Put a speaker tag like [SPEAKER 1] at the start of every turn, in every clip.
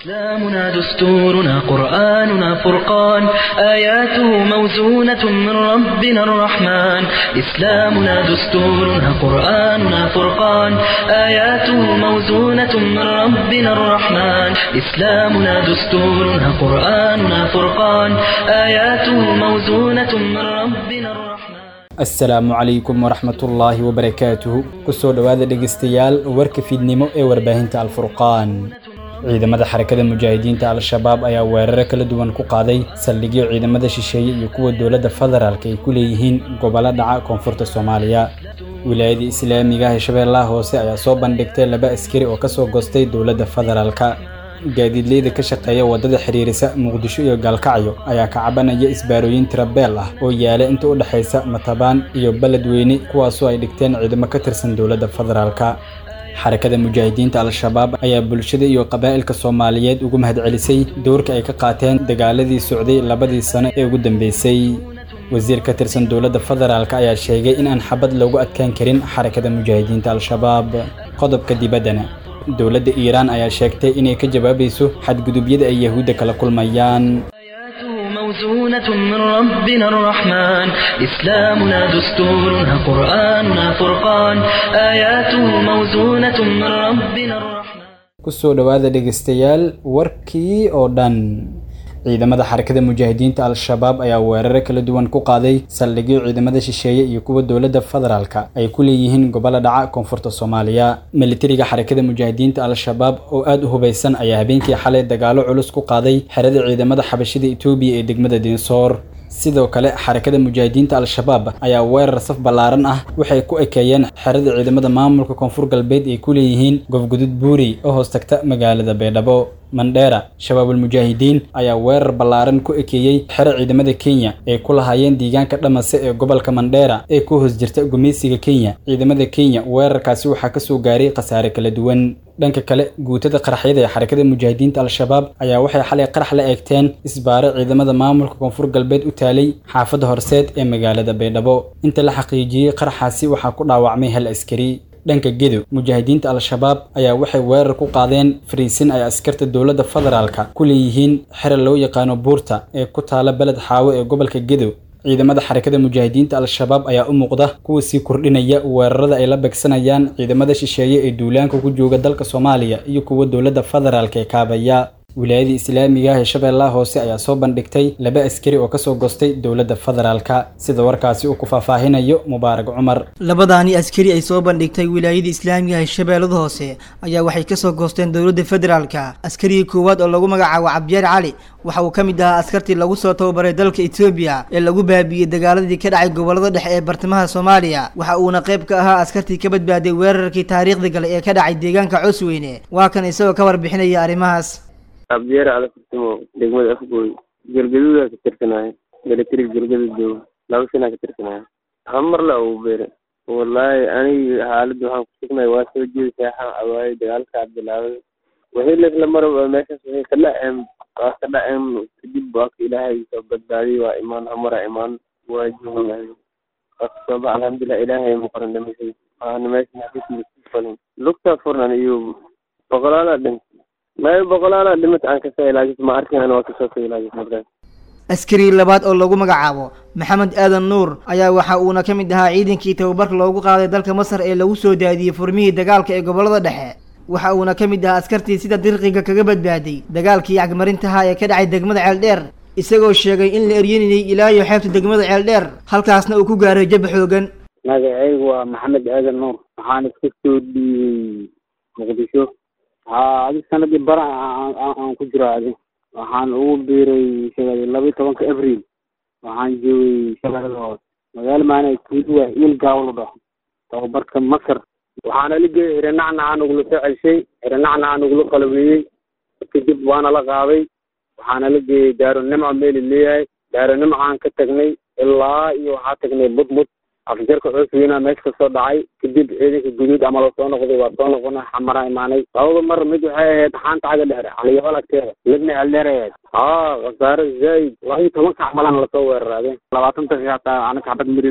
[SPEAKER 1] إسلامنا دستورنا قرآننا فرقان آياته موزونة من ربنا الرحمن إسلامنا دستورنا قرآننا فرقان آياته موزونة من ربنا الرحمن إسلامنا دستورنا قرآننا فرقان آياته موزونة من ربنا الرحمن
[SPEAKER 2] asalaamu calaykum waraxmatullaahi wabarakaatuhu kusoo dhowaada dhegeystayaal warka fiidnimo ee warbaahinta alfurqaan ciidamada xarakada mujaahidiinta al-shabaab ayaa weeraro kala duwan ku qaaday saldhigyo ciidamada shisheeye iyo kuwa dowladda federaalk ay ku leeyihiin gobollo dhaca koonfurta soomaaliya wilaayada islaamiga ah ee shabeellaha hoose ayaa soo bandhigtay laba askari oo kasoo goostay dowladda federaalka gaadiidleyda ka shaqeeya waddada xiriirisa muqdisho iyo gaalkacyo ayaa ka cabanaya isbaarooyin tirabeel ah oo yaala inta u dhexaysa matabaan iyo beledweyne kuwaasoo ay dhigteen ciidamo ka tirsan dowladda federaalka xarakada mujaahidiinta al-shabaab ayaa bulshada iyo qabaa'ilka soomaaliyeed ugu mahadcelisay doorka ay ka qaateen dagaaladii socday labadii sano ee ugu dambeysay wasiir ka tirsan dowladda federaalk ayaa sheegay in aan xabad loogu adkaan karin xarakada mujaahidiinta al-shabaab qodobka dibaddana dowladda iiraan ayaa sheegtay inay ka jawaabayso xadgudubyada ay yahuudda kala kulmayaan
[SPEAKER 1] آياته موزونة من ربنا الرحمن إسلامنا دستورنا قرآننا فرقان آياته موزونة من ربنا الرحمن
[SPEAKER 2] kusoo dhowaada dhegeystayaal warkii oo dhan ciidamada xarakada mujaahidiinta al-shabaab ayaa weeraro kala duwan ku qaaday saldhigyo ciidamada shisheeye iyo kuwa dowladda federaalka ay ku leeyihiin gobollo dhaca koonfurta soomaaliya militariga xarakada mujaahidiinta al-shabaab oo aada u hubaysan ayaa habeenkii xalay dagaalo culus ku qaaday xerada ciidamada xabashida etoobiya ee degmada dinsoor sidoo kale xarakada mujaahidiinta al-shabaab ayaa weerar saf ballaaran ah waxay ku ekeeyeen xerada ciidamada maamulka koonfur galbeed ay ku leeyihiin gofgudud buuri oo hoos tagta magaalada baydhabo mandheera shabaabul mujaahidiin ayaa weerar ballaaran ku ekeeyey xero ciidamada kenya ee ku lahaayeen deegaanka dhamase ee gobolka mandheera ee ku hoos jirta gumeysiga kenya ciidamada kenya weerarkaasi waxaa kasoo gaaray khasaare kala duwan dhanka kale guutada qaraxyada ee xarakada mujaahidiinta al-shabaab ayaa waxay xalay qarax la eegteen isbaaro ciidamada maamulka koonfur galbeed u taalay xaafadda horseed ee magaalada baydhabo inta la xaqiijiyey qaraxaasi waxaa ku dhaawacmay hal askari dhanka gedo mujaahidiinta al-shabaab ayaa waxay weerar ku qaadeen fariisin ay askarta dowladda federaalka ku leeyihiin xero loo yaqaano buurta ee ku taala beled xaawo ee gobolka gedo ciidamada xarakada mujaahidiinta al-shabaab ayaa u muuqda kuwa sii kordhinaya weerarada ay la begsanayaan ciidamada shisheeye ee duulaanka ku jooga dalka soomaaliya iyo kuwa dowladda federaalka ee kaabaya wilaayada islaamiga ah ee shabeellaha hoose ayaa soo bandhigtay laba askari oo kasoo goostay dowladda federaalka sida warkaasi uu ku faahfaahinayo mubaarak cumar
[SPEAKER 3] labadaani askari ay soo bandhigtay wilaayada islaamiga ah ee shabeellada hoose ayaa waxay kasoo goosteen dowladda federaalka askarigii koowaad oo lagu magacaabo cabdiyaar cali waxa uu ka mid ahaa askartii lagu soo tababaray dalka etoobiya ee lagu baabiiyey dagaaladii ka dhacay gobolada dhexe ee bartamaha soomaaliya waxa uuna qayb ka ahaa askartii ka badbaaday weerarkii taariikhda gale ee ka dhacay deegaanka cosweyne waa kan isagoo ka warbixinaya arrimahaas
[SPEAKER 4] abdiyaar cali furtimo degmada afgooy galgaduudaa ka tirsanaayo militari galgadud jooga laba sanaa ka tirsanaayo hamarla uu beere wallaahi aniga xaaladda waxaan ku sugnay waa soo jeedi saaxan awaaye dagaalkaa bilaabay wixii laisla maraba meeshaas wixii ka dhaceen waa ka dhaceen kadib waa ka ilaahay soo badbaadiyay waa imaan hamara imaan waa joogahay waa kasoo bax alxamdulilah ilaahay muqaran dhimashay waana meesha xafiismafalin lugtaa furnan iyo boqolaalaa dhintay maya boqolaalaa dhimata aan kasoo ilaajis ma arkin waa kasoo ka ilaajis markaas
[SPEAKER 3] askari labaad oo lagu magacaabo maxamed aadan nuur ayaa waxa uuna ka mid ahaa ciidankii tababarka loogu qaaday dalka masar ee lagu soo daadiyey furmihii dagaalka ee gobolada dhexe waxa uuna ka mid ahaa askartii sida dirqiga kaga badbaaday dagaalkii cagmarintaha ee ka dhacay degmada ceeldheer isagoo sheegay in la eryanayay ilaa iyo xeebta degmada ceeldheer halkaasna uu ku gaaray jab xoogan
[SPEAKER 5] magacaygu waa maxamed aadan nuur waxaan iska soo dhiibay muqdisho haa adi sanadii bara aan ku jiro adi waxaan ugu biiray shabeelle labayo tobanka abril waxaan joogay shabeellada hoose magaalo maana tuuduwa il gaawlo dhaho tababarka masar waxaana la geeyay hiranacnacaa nagula soo celshay hiranacnacaa nagula qalabeeyey kadib waana la qaaday waxaana la geeyey daaro nimca meeli leeyahay daaro nimcaan ka tagnay ilaa iyo waxaa tagnay mudmud afjarka cusweyna meesha kasoo dhacay kadib ciidanka guduud ama lasoo noqday waa soo noqona xamaraa imaanay labada mar mid waxay ahayd xaanta xagga dheer caliyabal agteeda midna celdheer ahayd haa khasaare zaaid laba iyo tobanka camalan lasoo weeraraade labaatan daqiiqa hataa anaka xabad maridine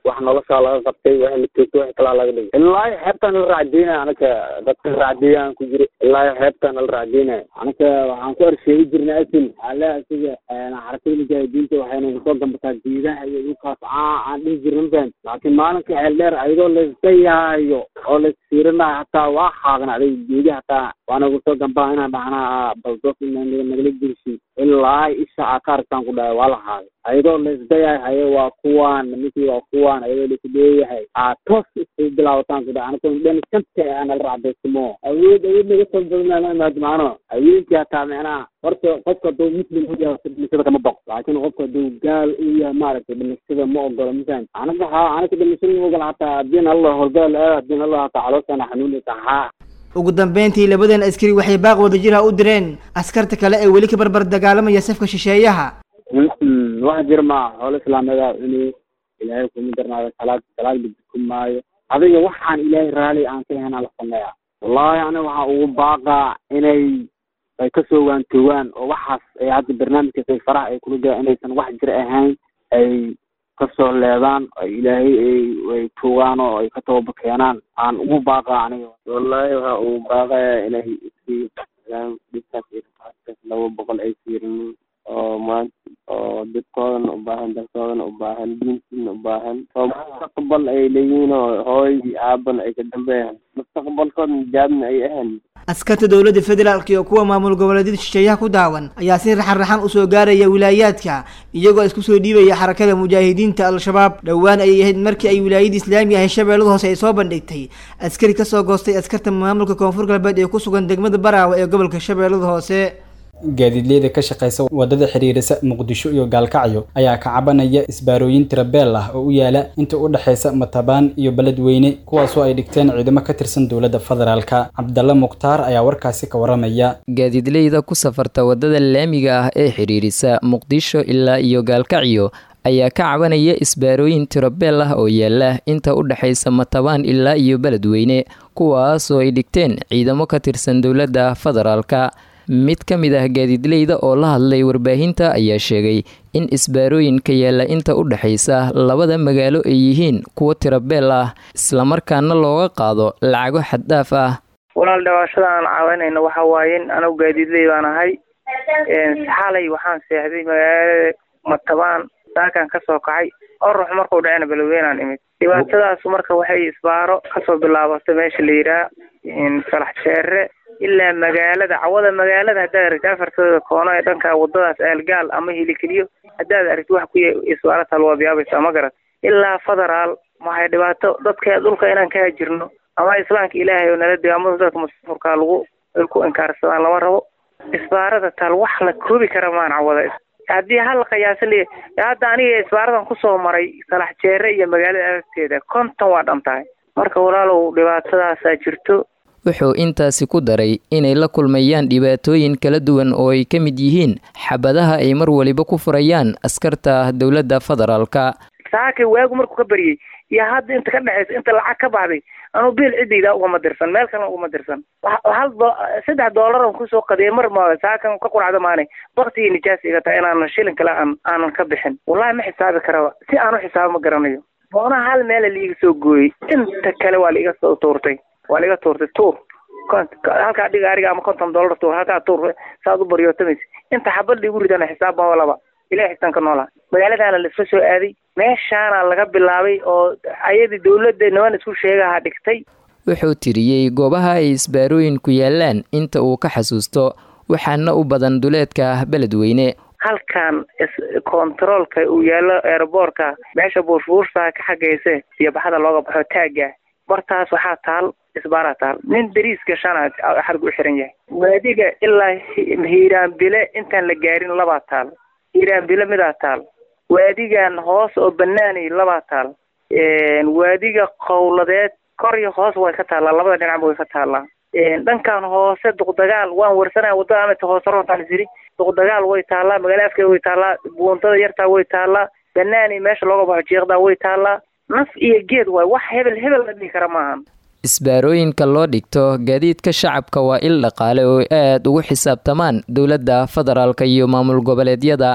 [SPEAKER 5] wax noloshaa laga qabtay wax la toogto wax kalaa laga dhigay ilaa xeebtaan la raacdeynaya anaka dadka raacdeeyaan ku jira ilaa xeebtaan la raacdeynaya anaka waxaan ku arsheegi jirnay asil ale asiga xarakada mujaahidiinta waxayna kusoo gambataa geedaha iyo dhulkaas aa aan dhihi jirna faham laakiin maalinka xeel dheer ayadoo layska yaayo oo laysfiirinayo hataa waa xaaqnacday geedi hataa waana kusoo gambaa inaan dhahnaa baldoos nagala gelisin ilaa isha aa ka aragtaan ku dhahay waa la haaday ayadoo laisdayahay haye waa kuwaan nimankii waa kuwaan ayadoo laisu leeyahay aa toos isay bilaabataan ku dhahay anako dhan shanta aanala racdaysamo awood awood laga soo badnaa imaado macno haweenkii hataa micnaha horta qofka hadduu muslim u yahay dhimashada kama baqo laakiin qofka hadduu gaal u yahay maaragtay dhimashada ma ogolo misan anaga ha anaga dhimashada ma ogola hataa haddiin allah hordaal aad haddiin allah hataa calooshana xanuunaysa haa
[SPEAKER 3] ugu dambeyntii labadan askari waxay baaq wadajir ah u direen askarta kale ee weli ka barbar dagaalamaya safka shisheeyaha
[SPEAKER 5] wax jir maa xoolo islaameeda cuni ilaahay kuma darnaado salaad salaad ku maayo adiga waxaan ilaahay raali aan ka ahayn la sameeya wallahi aniga waxaa ugu baaqaa inay ay kasoo waantoogaan oo waxaas ay hadda barnaamijkaas ay faraha ay kula gaa inaysan wax jir ahayn ay kasoo leedaan oo ilaahay ay ay tuugaan oo ay ka tooba keenaan aan ugu baaqaa aniga
[SPEAKER 4] wallahi waxaa ugu baaqaya inay iskii dhiskaas iyo kaas laba boqol ay fiirinin oo maanta oo dadkoodana u baahan dalkoodana u baahan diintiina u baahan oo mustaqbal ay leeyihiin oo hooy aaban ay ka dambeeyaan mustaqbalkoodna jaabna ay ahayn
[SPEAKER 3] askarta dowladda federaalk iyo kuwa maamul goboleedyada shisheeyaha ku daawan ayaa si raxan raxan usoo gaaraya wilaayaadka iyagoo isku soo dhiibaya xarakada mujaahidiinta al-shabaab dhowaan ayay ahayd markii ay wilaayada islaamiga ahay shabeellada hoose ay soo bandhigtay askari kasoo goostay askarta maamulka koonfur galbeed ee ku sugan degmada baraawe ee gobolka shabeellada hoose
[SPEAKER 2] gaadiidleyda ka shaqeysa wadada xiriirisa muqdisho iyo gaalkacyo ayaa ka cabanaya isbaarooyin tirabeel ah oo u yaala inta u dhexeysa matabaan iyo beledweyne kuwaasoo ay dhigteen ciidamo ka tirsan dowladda federaalka cabdalla mukhtaar ayaa warkaasi ka waramaya
[SPEAKER 6] gaadiidleyda ku safarta wadada laamiga ah ee xiriirisa muqdisho ilaa iyo gaalkacyo ayaa ka cabanaya isbaarooyin tirabeel ah oo yaala inta u dhexeysa matabaan ilaa iyo beledweyne kuwaasoo ay dhigteen ciidamo ka tirsan dowladda federaalka mid ka mid ah gaadiidleyda oo la hadlay warbaahinta ayaa sheegay in isbaarooyinka yaalla inta u dhexaysa labada magaalo ay yihiin kuwo tirabeel ah islamarkaana looga qaado lacago xaddhaaf ah
[SPEAKER 7] walaal dhawaashada aan caawanayno waxa waaye in anagu gaadiidley baan ahay xalay waxaan seexday magaalada matabaan saakan kasoo kacay orux markuu dhacena beledweynaan imid dhibaatadaas marka waxay isbaaro kasoo bilaabatay meesha la yidhaha salax jeere ilaa magaalada cawada magaalada haddaad aragti afartooda koono ee dhanka wadadaas aalgaal ama hilikeliyo haddaad aragti wax ku isbaaro talwaabyaabaysa ma garat ilaa federaal maxay dhibaato dadka dhulka inaan ka hajirno ama islaamka ilaahay oo nala degaamada dadka mustafurkaa lagu ay ku inkaarsadaan lama rabo isbaarada taal wax la koobi kara maan cawada haddii hal la qiyaasan leeya hadda aniga isbaaradan kusoo maray salax jeere iyo magaalada agteeda konton waa dhan tahay marka walaalow dhibaatadaasaa jirto
[SPEAKER 6] wuxuu intaasi ku daray inay la kulmayaan dhibaatooyin kala duwan oo ay ka mid yihiin xabadaha ay mar waliba ku furayaan askarta dowladda federaalka
[SPEAKER 7] saakay waagu markuu ka baryey iyo hadda inta ka dhexaysa inta lacag ka baxday anuu biil ciddayda ugama dirsan meel kalena ugama dirsan hal saddex doolar on kusoo qadiyay mar ma saakan ka quracda maane baktigii nijaas iga tahay inaanan shilin kale aan aanan ka bixin wallahi ma xisaabi karaba si aan u xisaabo ma garanayo boonaha hal meela liiga soo gooyey inta kale waa laiga soo tuurtay waa laiga tuurtay tuur halkaa dhiga ariga ama konton dollar tuur halkaa tuur saad u baryootamaysa inta xabad liigu ridana xisaab ma laba ilahi xisan ka noolaa magaaladaana laisla soo aaday meeshaana laga bilaabay oo ayadii dowladda niman isku sheegaha dhigtay
[SPEAKER 6] wuxuu tiriyey goobaha ay isbaarooyinku yaalaan inta uu ka xasuusto waxaana u badan duleedka beledweyne
[SPEAKER 7] halkan kontaroolka uu yaalo eeraboorka meesha buurfuursa ka xagayse iyo baxada looga baxo taagga bartaas waxaa taal isbaaraa taal nin dariis gashana xargu u xiran yahay waadiga ilaa hiiraanbile intaan la gaarin labaa taal hiiraanbile midaa taal waadigan hoos oo banaanay labaa taal waadiga qowladeed kor iyo hoos way ka taallaa labada dhinacba way ka taallaa dhankan hoose duqdagaal waan warsanaya wadada amata hoose roontaan isiri duqdagaal way taallaa magaala afkeeda way taallaa buuntada yartaa way taallaa banaanay meesha looga baxo jeeqdaa way taallaa naf iyo geed waay wax hebel hebel la dhihi kara maahan
[SPEAKER 6] isbaarooyinka loo dhigto gaadiidka shacabka waa il dhaqaale oo aad ugu xisaabtamaan dowladda federaalka iyo maamul goboleedyada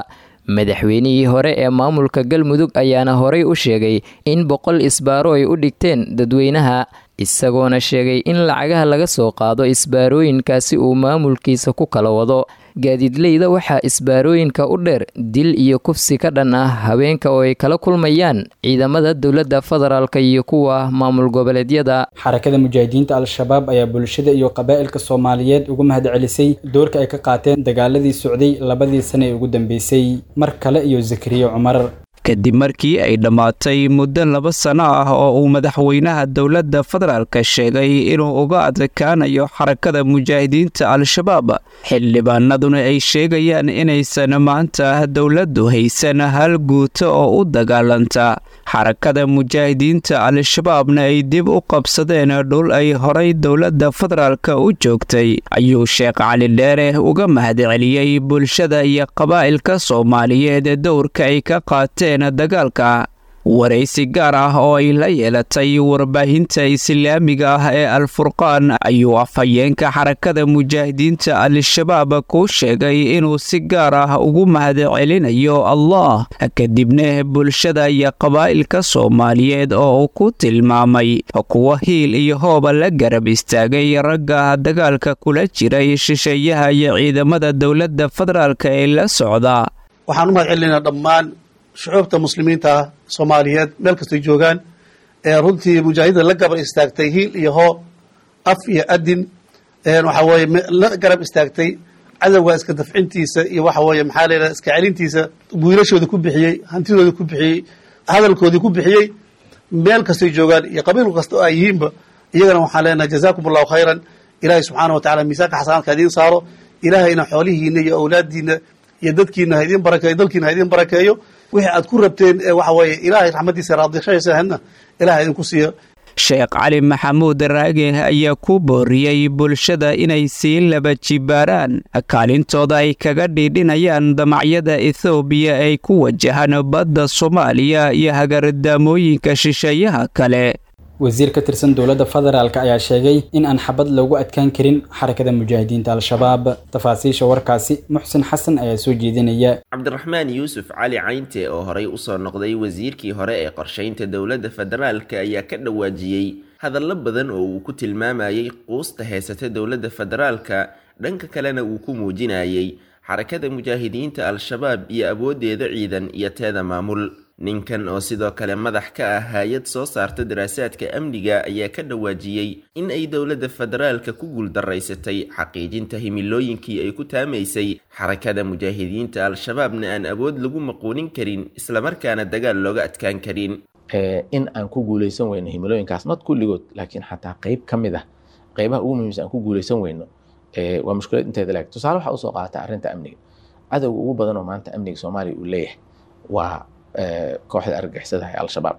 [SPEAKER 6] madaxweynihii hore ee maamulka galmudug ayaana horey u sheegay in boqol isbaaro ay u dhigteen dadweynaha isagoona sheegay in lacagaha laga soo qaado isbaarooyinkaasi uu maamulkiisa ku kala wado gaadiidleyda waxaa isbaarooyinka u dheer dil iyo kufsi ka dhan ah haweenka oo ay kala kulmayaan ciidamada dowladda federaalka iyo kuwa maamul goboleedyada
[SPEAKER 2] xarakada mujaahidiinta al-shabaab ayaa bulshada iyo qabaa'ilka soomaaliyeed ugu mahad celisay doorka ay ka qaateen dagaaladii socday labadii sane ee ugu dambeysay mar kale iyo zakariya cumar
[SPEAKER 8] kadib markii ay dhammaatay muddo laba sano ah oo uu madaxweynaha dowladda federaalka sheegay inuu uga adkaanayo xarakada mujaahidiinta al-shabaab xildhibaanaduna ay sheegayaan inaysan maanta dowladdu haysan hal guuto oo u dagaalanta xarakada mujaahidiinta al-shabaabna ay dib u qabsadeen dhul ay horay dowladda federaalka u joogtay ayuu sheekh cali dheere uga mahadceliyey bulshada iyo qabaa'ilka soomaaliyeed dowrka ay ka qaateen dagaalka waraysi gaar ah oo ay la yeelatay warbaahinta islaamiga ah ee al-furqaan ayuu afhayeenka xarakada mujaahidiinta al-shabaab ku sheegay inuu si gaar ah ugu mahadcelinayo allah kadibna bulshada iyo qabaa'ilka soomaaliyeed oo uu ku tilmaamay kuwa hiil iyo hooba la garab istaagay ragga dagaalka kula jiray shisheeyaha iyo ciidamada dowladda federaalk ee la socda
[SPEAKER 9] waxaan u mahadcelinaynaa dhammaan shucuubta muslimiinta soomaaliyeed meel kastay joogaan ee runtii mujaahidda la gabar istaagtay hiil iyo hoo af iyo adin waxa weeye la garab istaagtay cadowga iska dafcintiisa iyo waxa weeye maxaa la yidhaha iska celintiisa wiilashooda ku bixiyey hantidooda ku bixiyey hadalkoodii ku bixiyey meel kastay joogaan iyo qabiil kasta oo ay yihiinba iyagana waxaan leenahay jazaakum allahu khayran ilaahay subxaana wa tacala miisaanka xasanaadka idiin saaro ilaahayna xoolihiina iyo awlaadiina iyo dadkiina ha idiin barakeeyo dalkiina ha idiin barakeeyo wixii aad ku rabteen ee waxa weeye ilaahay raxmaddiisa raadishaysaahadna ilahay idinku siiyo
[SPEAKER 8] sheekh cali maxamuud raage ayaa ku booriyey bulshada inay sii laba jibaaraan kaalintooda ay kaga dhiidhinayaan damacyada ethoobiya ay ku wajahaan badda soomaaliya iyo hagardaamooyinka shisheeyaha kale
[SPEAKER 2] wasiir ka tirsan dowladda federaalk ayaa sheegay in aan xabad loogu adkaan karin xarakada mujaahidiinta al-shabaab tafaasiisha warkaasi muxsin xasan ayaa soo jeedinaya
[SPEAKER 10] cabdiraxmaan yuusuf cali caynte oo horey usoo noqday wasiirkii hore ee qorshaynta dowladda federaalk ayaa ka dhawaajiyey hadallo badan oo uu ku tilmaamayey quusta heysata dowladda federaalka dhanka kalena uu ku muujinayay xarakada mujaahidiinta al-shabaab iyo awooddeeda ciidan iyo teeda maamul ninkan oo sidoo kale madax ka ah hay-ad soo saarta daraasaadka amniga ayaa ka dhawaajiyey in ay dowladda federaalka ku guuldaraysatay xaqiijinta himilooyinkii ay ku taamaysay xarakada mujaahidiinta al-shabaabna aan awood lagu maquunin karin islamarkaana dagaal looga adkaan karin
[SPEAKER 11] in aan ku guuleysan weyno himilooyinkaas not kulligood laakiin xataa qeyb ka mid ah qeybaha ugu muhiimsan aan ku guuleysan weyno waa mushkilad inteeda laeg tusaale waxaa usoo qaata arrinta amniga cadowga ugu badan oo maanta amniga soomaaliya uu leeyahay waa kooxda argagixisadaha ee al-shabaab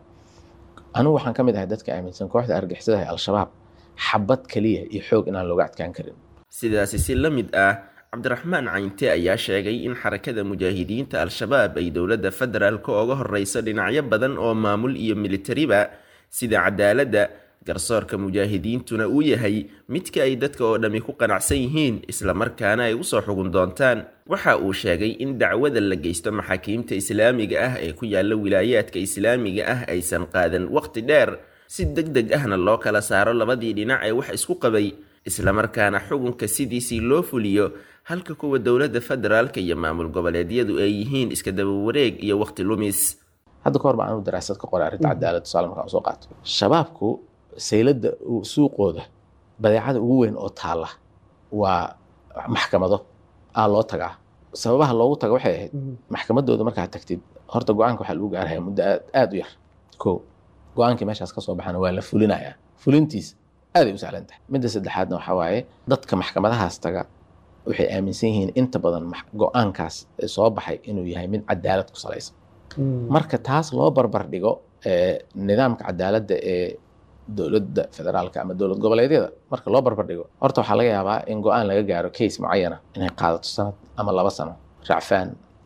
[SPEAKER 11] anugu waxaan ka mid ahay dadka aaminsan kooxda argagixisadaha ee al-shabaab xabad keliya iyo xoog inaan looga adkaan karin
[SPEAKER 10] sidaasi si la mid ah cabdiraxmaan caynte ayaa sheegay in xarakada mujaahidiinta al-shabaab ay dowladda federaalka oga horeyso dhinacyo badan oo maamul iyo militariba sida cadaaladda garsoorka mujaahidiintuna uu yahay midka ay dadka oo dhammi ku qanacsan yihiin islamarkaana ay usoo xugun doontaan waxa uu sheegay in dacwada la geysto maxaakiimta islaamiga ah ee ku yaala wilaayaadka islaamiga ah aysan qaadan waqti dheer si deg deg ahna loo kala saaro labadii dhinac ee wax isku qabay islamarkaana xukunka sidiisii loo fuliyo halka kuwa dowladda federaalka iyo maamul goboleedyadu ay yihiin iska daba wareeg iyo waqti lumis
[SPEAKER 11] hadda ka hor baa anu daraasad ka qoray arrinta cadaalad tusaale markaan usoo qaato shabaabku sayladda suuqooda badeecada ugu weyn oo taalla waa maxkamado aa loo tagaa sababaha loogu taga waxay ahayd maxkamadooda markaa tagtid horta go-aanka waxaa lagu gaaraya muddo aad u yar ko go-aankii meeshaas kasoo baxana waa la fulinayaa fulintiisa aaday u sahlan tahay midda saddexaadna waxaa waaye dadka maxkamadahaas taga waxay aaminsan yihiin inta badan go-aankaas soo baxay inuu yahay mid cadaalad ku salaysan marka taas loo barbar dhigo nidaamka cadaaladda ee dowladda federaalka ama dowlad goboleedyada marka loo barbar dhigo horta waxaa laga yaabaa in go-aan laga gaaro case mucayana inay qaadato sanad ama laba sano racfaan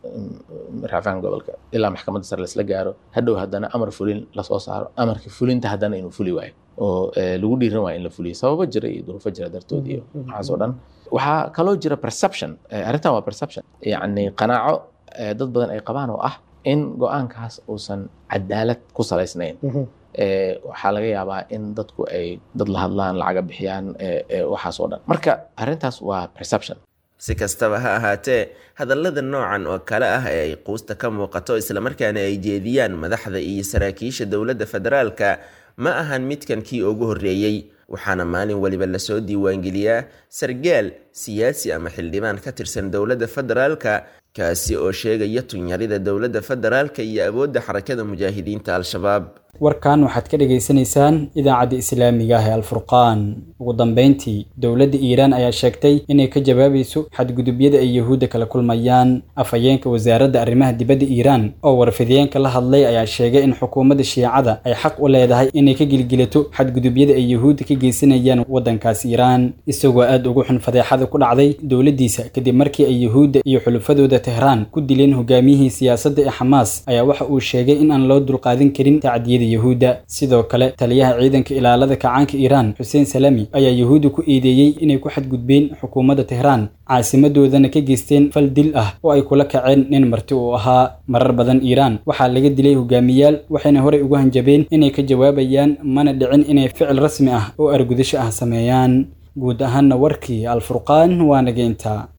[SPEAKER 11] racfaan gobolka ilaa maxkamadda sare laisla gaaro hadhow haddana amar fulin lasoo saaro amarka fulinta haddana inuu fuli waayo oo lagu dhiiran waayo in la fuliyo sababo jira iyo duruufo jira dartood iyo waxaas oo dhan waxaa kaloo jira perception arrintan waa perception yacni qanaaco dad badan ay qabaan oo ah in go-aankaas uusan cadaalad ku salaysnayn waxaa laga yaabaa in dadku ay dad la hadlaan lacaga bixiyaan waxaas oo dhan marka arrintaas waa perception
[SPEAKER 10] si kastaba ha ahaatee hadallada noocan oo kale ah ee ay quusta ka muuqato islamarkaana ay jeediyaan madaxda iyo saraakiisha dowladda federaalka ma ahan midkan kii ugu horreeyey waxaana maalin waliba lasoo diiwaangeliyaa sargaal siyaasi ama xildhibaan ka tirsan dowladda federaalka kaasi oo sheegaya tunyarida dowladda federaalka iyo awoodda xarakada mujaahidiinta al-shabaab
[SPEAKER 2] warkan waxaad ka dhagaysanaysaan idaacadda islaamiga ah ee alfurqaan ugu dambeyntii dowladda iiraan ayaa sheegtay inay ka jawaabayso xadgudubyada ay yuhuudda kala kulmayaan afhayeenka wasaaradda arrimaha dibadda iiraan oo warfidiyeenka la hadlay ayaa sheegay in xukuumadda shiicada ay xaq u leedahay inay ka gilgilato xadgudubyada ay yuhuudda ka geysanayaan waddankaas iiraan isagoo aad ugu xun fadeexada ku dhacday dowladdiisa kadib markii ay yuhuudda iyo xulufadooda tehraan ku dileen hogaamiyihii siyaasadda ee xamaas ayaa waxa uu sheegay in aan loo dulqaadin karin tacdiyada yuhuudda sidoo kale taliyaha ciidanka ilaalada kacaanka iiraan xuseen salami ayaa yuhuudda ku eedeeyey inay ku xadgudbeen xukuumadda tehraan caasimadoodana ka geysteen fal dil ah oo ay kula kaceen nin marti uu ahaa marar badan iiraan waxaa laga dilay hogaamiyaal waxayna horey ugu hanjabeen inay ka jawaabayaan mana dhicin inay ficil rasmi ah oo argudasho ah sameeyaan guud ahaanna warkii alfurqaan waa nageynta